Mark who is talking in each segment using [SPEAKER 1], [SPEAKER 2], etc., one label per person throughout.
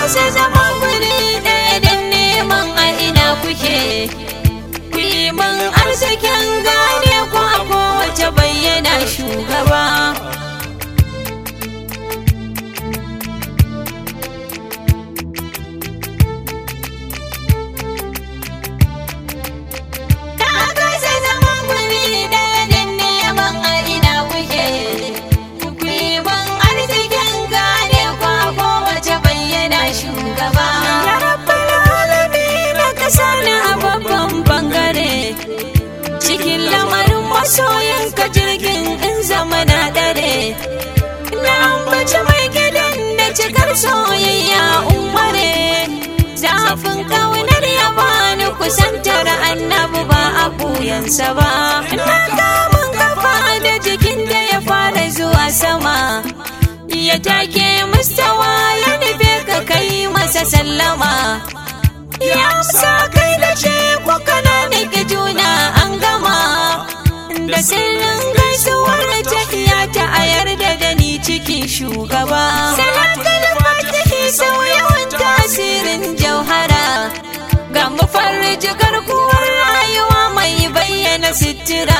[SPEAKER 1] kasa zama guri ɗaya don neman a ina kuke ku yi min arzikin gane ku a kowace bayyana shugaba Na kasa zama guri ɗaya don neman a ina kuke ku yi min arzikin gane ku a kowace bayyana shugaba Ya rabbal alamin ka sani a babban bangare cikin lamarin masoyinka jirgin in zama na dare na ambaci mai gidan da cikar soyayya umare zafin kaunar ya bani kusantar annabi ba a buyansa ba na kamun kafa da jikin da ya fara zuwa sama ya take mustawa ya nufe ka kai masa sallama ya amsa kai da ce ko kana nake juna an gama da sirrin gaisuwar tafiya ta a yarda da ni cikin shugaba salatul fatihi sau yawan tasirin jauhara ga mafarji garkuwar rayuwa mai bayyana sitira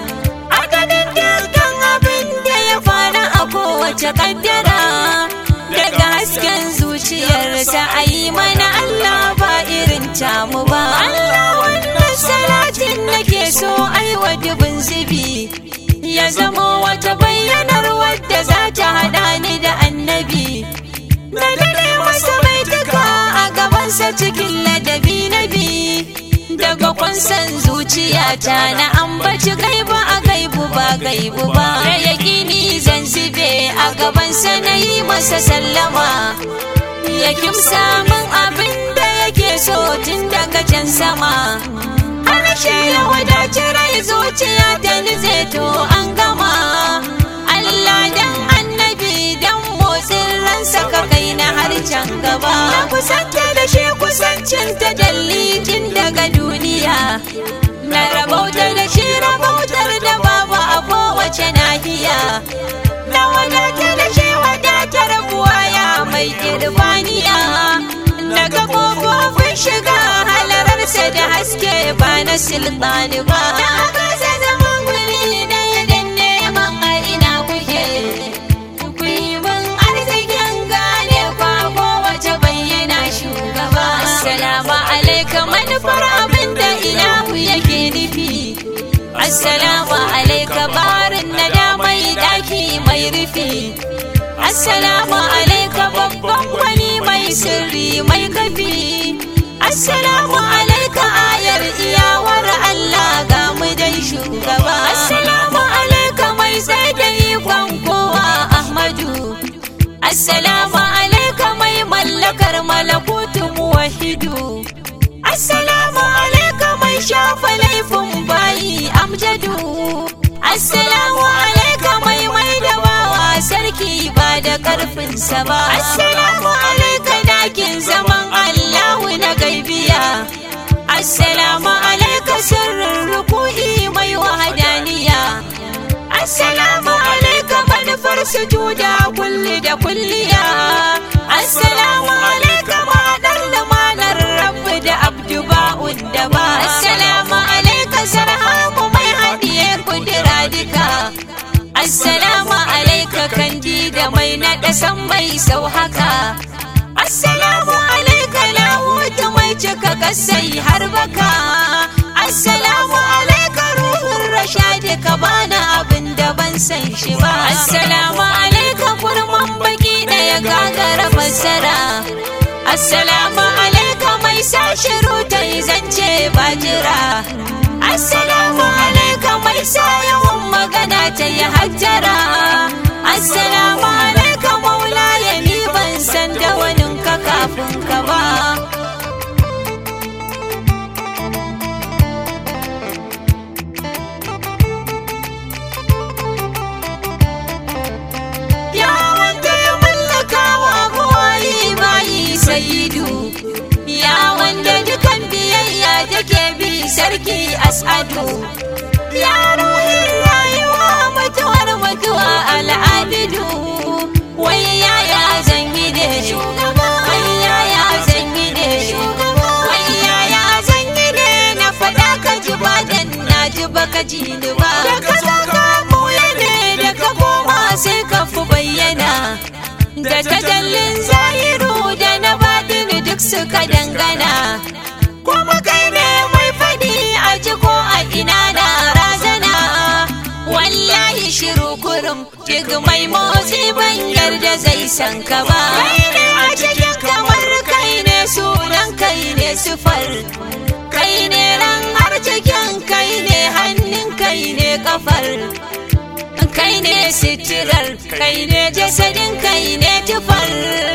[SPEAKER 1] adadin dukkan abin da ya fara a kowace kaddara daga hasken zuciyarsa a yi mana Allah ba irin tamu ba Allah wannan salatin nake so aiwa dubin zubi ya zama wata bayyanar wadda za ta haɗa ni da annabi na dade masa mai duka a gabansa cikin ladabi na bi daga kwansan zuciyata na ambaci gaibu a gaibu ba gaibu ba da yaƙini zan zube a gabansa na yi masa sallama ya kimsa min abin da yake so tun daga can sama harshe ya wadaci rai zuciya ta nize to an gama Allah dan annabi dan motsin ransa ka kai na har can gaba na kusanta da shi kusancin ta dalilin daga duniya na rabauta da shi rabautar da babu a kowace nahiya na wadata da shi wadatar buwaya mai irbaniya daga kofofin shiga halararsa da haske ba na sultani ba na kasa zama guri ɗaya don neman a ina kuke ku yi min arzikin gane kwa kowace bayyana shugaba assalamu alaikum manufar abin da ilahu yake nufi assalamu alaikum barin na da mai daki mai rufi assalamu alaikum babban wani mai sirri mai kafi assalamu alaikum ayar iyawar Allah ga mu dai shugaba assalamu alaikum mai sai da ikon kowa Ahmadu assalamu alaikum mai mallakar malakutu muwahidu assalamu alaikum mai shafa laifin bayi amjadu assalamu alaikum mai mai da bawa sarki ba da karfinsa ba assalamu alaikum dakin zaman allahu na gaibiya assalamu alaikum sirrin ruku'i mai wahadaniya assalamu alaikum manufar sujuda kulli da kulliya assalamu alaikum haɗar lumanar rabbi da abdu ba'ud da ba assalamu alaikum sarhamu mai haɗiye kudura duka assalamu alaika kandi da mai naɗa san mai sau haka assalamu alaika lahutu mai cika kasai har baka assalamu alaika ruhun rashadi ka bani abin da ban san shi ba assalamu alaika kurman baki ɗaya gagara fassara assalamu alaika mai sa shiru ta yi zance ba jira assalamu alaika mai sa yawan magana ta yi hajjara assalamu alaika maula ya ni ban san da waninka kafin ka ba ya wanda ya mallaka wa buwayi bayi sayidu ya wanda dukan biyayya take bi sarki as'adu ya ruhin rayuwa mutuwar mutuwa al'abidu wai yaya zan yi da shugaba wai ya da tajallin zahiru da na batini duk suka dangana kuma kai ne mai faɗi a ji ko a ina na razana wallahi shiru kurum duk mai motsi ban yarda zai san ka ba kai ne a cikin kamar kai ne sunan kai ne sufar kai ne ran har cikin kai ne hannun kai ne kafar kai ne sitirar kai ne jasadin kai ne tufar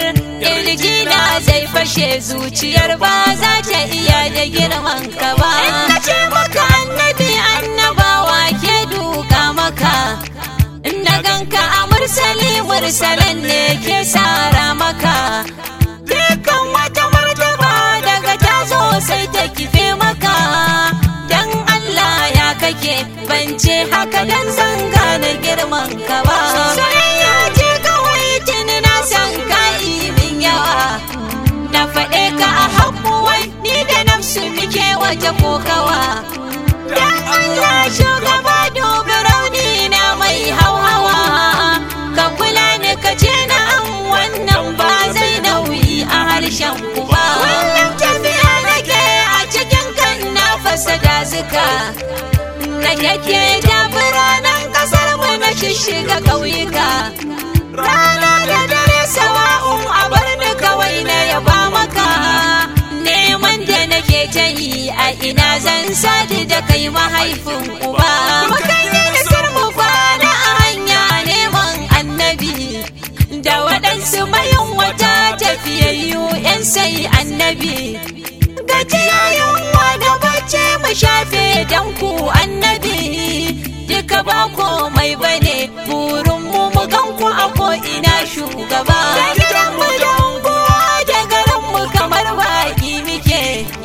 [SPEAKER 1] na zai fashe zuciyar ba za ta iya da girman ka ba na ce maka annabi annabawa ke duka maka na ganka a mursali mursalan ne ke sara maka dukkan wata martaba daga ta zo sai ta kife maka dan Allah ya kake ban ce haka dan zanga na girman ka ba soyayya ce kawai tuni na san ka min yawa na faɗe ka a haƙuwai ni da nafsu muke waje kokawa dan Allah shugaba dubi rauni na mai hauhawa ka kula ni ka ce na an wannan ba zai nauyi a harshen ku ba wannan tafiya nake a cikin kan na fasa dazuka na yake da biranen kasar mu na shishiga ƙauyuka rana da dare sawa'un a bar ni kawai na yaba maka neman da nake ta yi a ina zan sadu da kai mahaifin uba mukan yi nasar mu kwana a hanya neman annabi da waɗansu mayan wata tafiyayyu 'yan sai annabi gajiyayen da bacci mu shafe dan ku annabi duka ba komai bane burin mu mu gan ku a ko ina shugaba da gidan mu da unguwa da garin mu kamar baki muke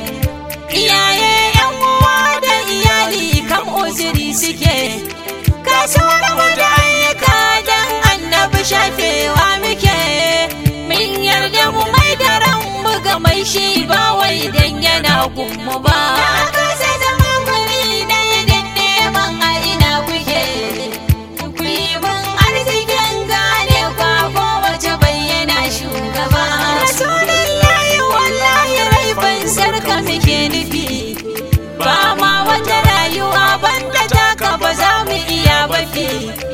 [SPEAKER 1] iyaye yan uwa da iyali kam uzuri suke kasuwar mu da ayyuka dan annabi shafewa muke min yarda mu mai da ran mu ga mai shi ba wai dan yana gummu ba haka sai zama guri ɗaya da neman a ina kuke ku yi mun arzikin gane kwa kowace bayyana shugaba rasulullahi wallahi rai ban sarka muke nufi ba ma wata rayuwa banda taka ba za mu iya bafi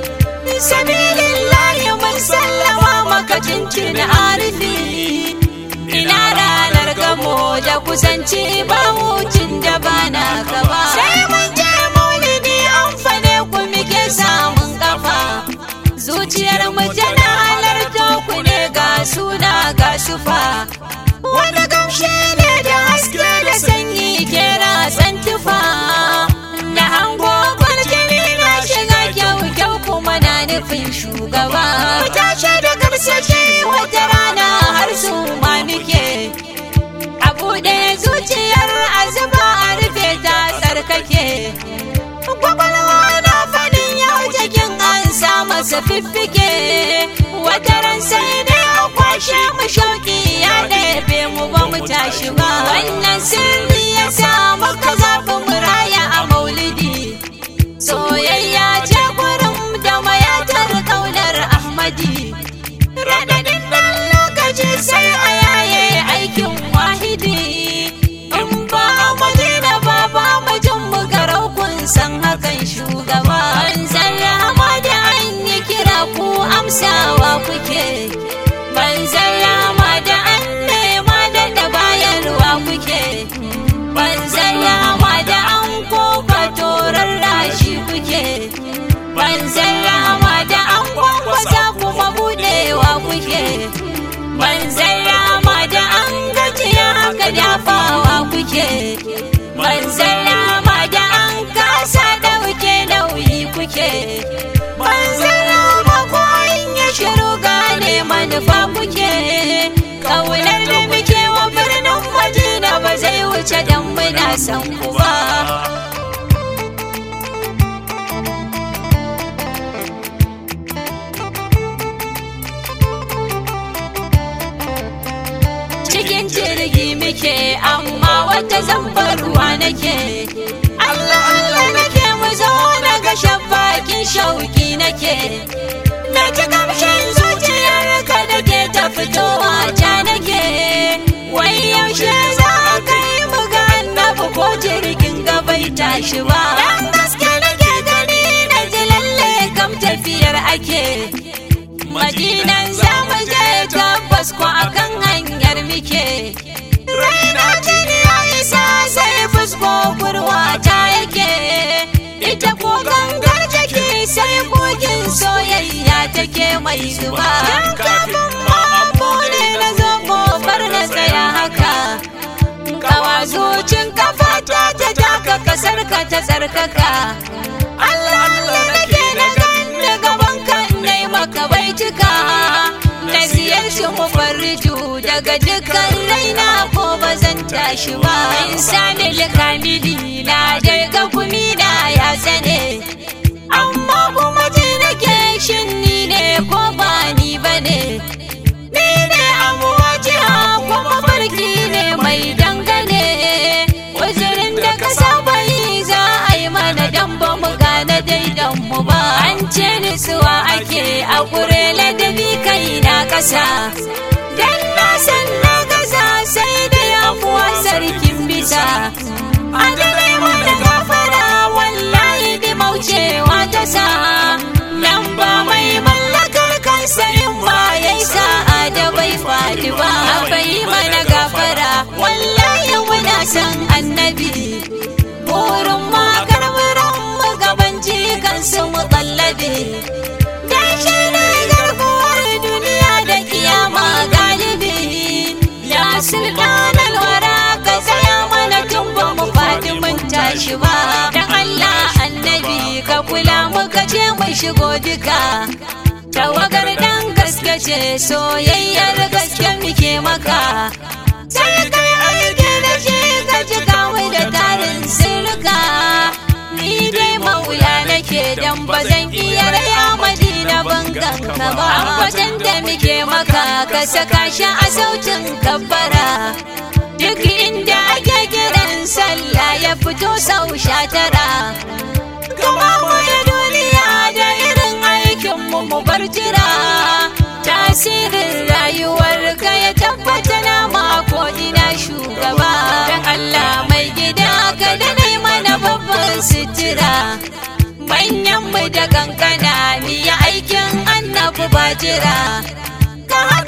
[SPEAKER 1] sabilillahi mun sallama maka cincin arifi ina ranar gamo da kusanci ba wucin da ba na gaba sai mun je maulidi an fane ku muke samun kafa zuciyar mu tana halarta ku ne ga suna ga sufa wani gamshe ne da haske da sanyi ke ratsan tufa na hango kwarjini na shiga kyau kyau kuma na nufin shugaba mu tashi da karsashi wata rana har su ma muke a buɗe zuciyar azuba a rufe ta tsarkake kwakwalwa na fadin yau jikin an sa masa fiffike wata ran sai ne a kwashe mu shauki ya ɗebe mu ba mu tashi ba wannan sirri ya sa muka zaɓi mu raya a maulidi soyayya ce gurin da mayatar kaunar ahmadi raɗaɗin ɗan lokaci sai a yaye aikin wahidi in ba a madina ba ba majin mu garau kun san hakan shugaba an zarrama da an yi kira ku amsawa kuke ban zarrama da an nema da da bayarwa kuke ban zarrama da an koka torar rashi kuke ban zarrama da an kwankwasa kuma budewa kuke ban zarrama da an gajiya haka dafawa kuke ban zarrama da an kasa dauke nauyi kuke ban zarrama ko in ya shiru gane manufa kuke kaunar da muke wa birnin madina ba zai wuce dan muna san ku ba cikin jirgi muke amma wata zambar ruwa nake Allah Allah nake mu zo na ga shabbakin shauki nake na ji kamshin zuciyar ka da ke fitowa ta nake wai yaushe za ka yi mu ga annabi ko jirgin gabai tashi ba dan gaske nake gani na ji lalle kam tafiyar ake madinan za mu je tabbas ko akan hanyar muke raina jini ya isa sai fusko kurwa ta yake ita ko gangar take sai kogin soyayya take mai zuba dan kafin ma bude na zo kofar na tsaya haka kawa zucin kafa ta ta taka kasar ka ta tsarkaka Allah Allah nake na ganni gaban ka nai maka baituka na ziyarci mufarriju daga dukkan raina ko ba zan tashi ba insani likamili na daga kumi na ya sane amma kuma ji nake shin ni ne ko ba ni bane ni ne amuwa jiha kuma farki ne mai dangane wazirin da ka saba yi za a yi mana dan ba mu gane daidan mu ba an ce nisuwa ake a kure ladabi kai na kasa dan na san na kasa sai da yafuwa sarkin bisa a dare mana gafara wallahi da maucewa ta sa nan ba mai mallakar kansa in ba ya sa'a da bai faɗi ba bai mana gafara wallahi muna san annabi burin ma karburan mu gaban jikan su mu kallabe dan shi ne garkuwar duniya da kiyama galibi ya sultan alwara ka tsaya mana tun ba mu faɗi mun tashi ba dan Allah annabi ka kula muka ce mu shigo duka tawagar dan gaske ce soyayyar gaske muke maka sai kai aiki da shi ka ji kawo da tarin sirka ni dai maula nake dan ba zan iya raya madina bangan ka ba ambatan da muke maka ka saka shi a sautin kabbara duk inda ake kiran sallah ya fito sau sha tara kuma mu ya duniya da irin aikin mu mu bar jira tasirin rayuwar ka ya tabbata na mako ina shugaba dan Allah mai gida ka da nai mana babban sitira manyan mu da kankana ni ya aikin annabi ba jira ka